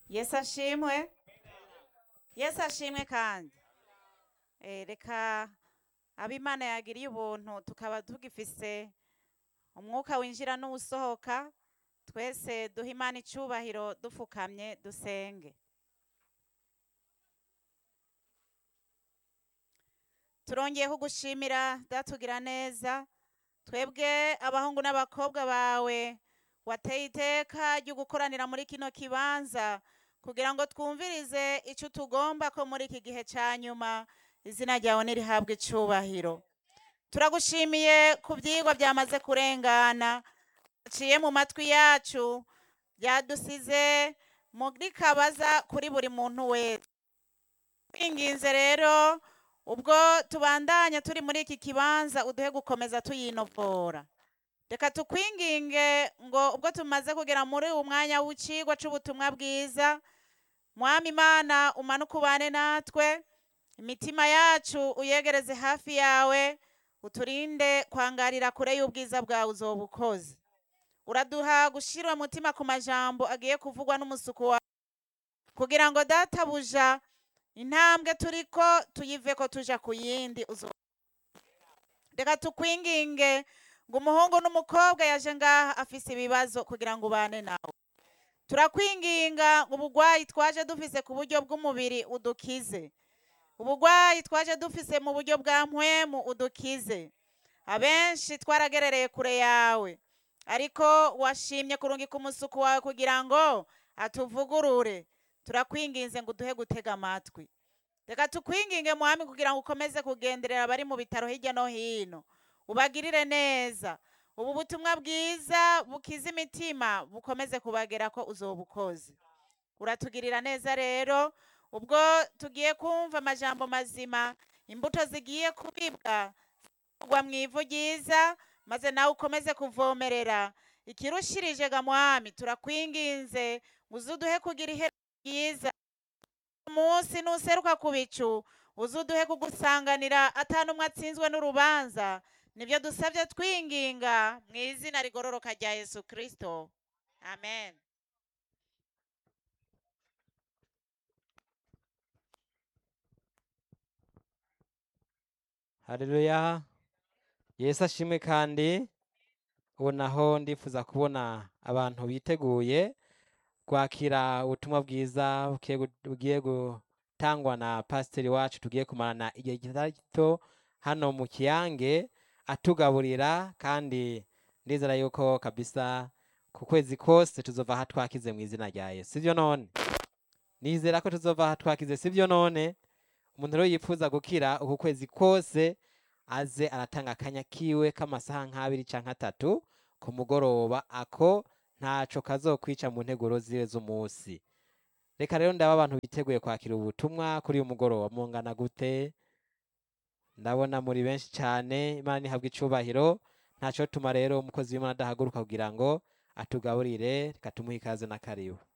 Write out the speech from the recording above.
yesu ashimwe yesu ashimwe kandi Eh, reka abimana yagiriye ubuntu tukaba tugifise umwuka winjira n'uwusohoka twese duha imana icubahiro dufukamye dusenge turongeye kugushimira datugira neza twebwe abahungu n'abakobwa bawe wateye iteka ryo gukoranira muri kino kibanza kugira ngo twumvirize icyo tugomba ko muri iki gihe cya nyuma izina ryawe nirihabwe icubahiro turagushimiye ku byigwa byamaze kurengana ciye mu matwi yacu byadusize muri kabaza kuri buri muntu wese twinginze rero ubwo tubandanya turi muri iki kibanza uduhe gukomeza tuyinovora reka tukwinginge ngo ubwo tumaze kugera muri uwo mwanya w'icigwa c'ubutumwa bwiza mwami imana umanuke ubane natwe imitima yacu uyegereze hafi yawe uturinde kwangarira kure y'ubwiza bwawe uzoba ukoze uraduha gushira umutima ku majambo agiye kuvugwa n'umusuku wawe kugira ngo databuja intambwe turiko tuyive ko tuja ku yindi uzo- reka tukwinginge ngo umuhungu n'umukobwa yaje ngaha afise ibibazo kugira ngo ubane nawe turakwinginga ngo ubugwayi twaje dufise ku buryo bw'umubiri udukize ubugwayi twaje dufise mu buryo bwa mpwemu udukize abenshi twaragerereye kure yawe ariko washimye kurungika umusuku wawe kugira ngo atuvugurure turakwinginze ngo uduhe gutega amatwi reka tukwinginge mwami kugira ngo ukomeze kugenderera abari mu bitaro hirya no hino ubagirire neza ubu butumwa bwiza bukiza imitima bukomeze kubagera ko uzoba ukoze uratugirira neza rero ubwo tugiye kumva amajambo mazima imbuto zigiye kubibwa kugwa mu ivu ryiza maze nawe ukomeze kuvomerera ikirushirije ga mwami turakwinginze ngo uze uduhe kugira iherezo ryiza umunsi nuseruka ku bicu uze uduhe kugusanganira atanumwe atsinzwe n'urubanza nibyo dusabye twinginga mu izina rigororoka rya yesu kirisito amen Haleluya. Yesu ashimwe kandi ubu naho ndifuza kubona abantu biteguye kwakira ubutumwa bwiza bugiye gu- bugiye gutangwa na pasiteri wacu tugiye kumarana igihe gito hano mu kiyange atugaburira kandi ndizera yuko kabisa ku kwezi kose tuzova aha twakize mu izina rya Yesu sivyo none nizera ko tuzova aha twakize sivyo none umuntu rero yifuza gukira uku kwezi kose aze aratanga akanya kiwe k'amasaha nk'abiri canke atatu ku mugoroba ako ntaco kazokwica mu nteguro ziwe z'umunsi reka rero ndaba abantu biteguye kwakira ubutumwa kuri uyu mugoroba mungana gute ndabona muri benshi cane imana nihabwa icubahiro ntaco tuma rero umukozi w'imana adahaguruka kugira ngo atugaburire reka tumuhe ikaze n'akaribu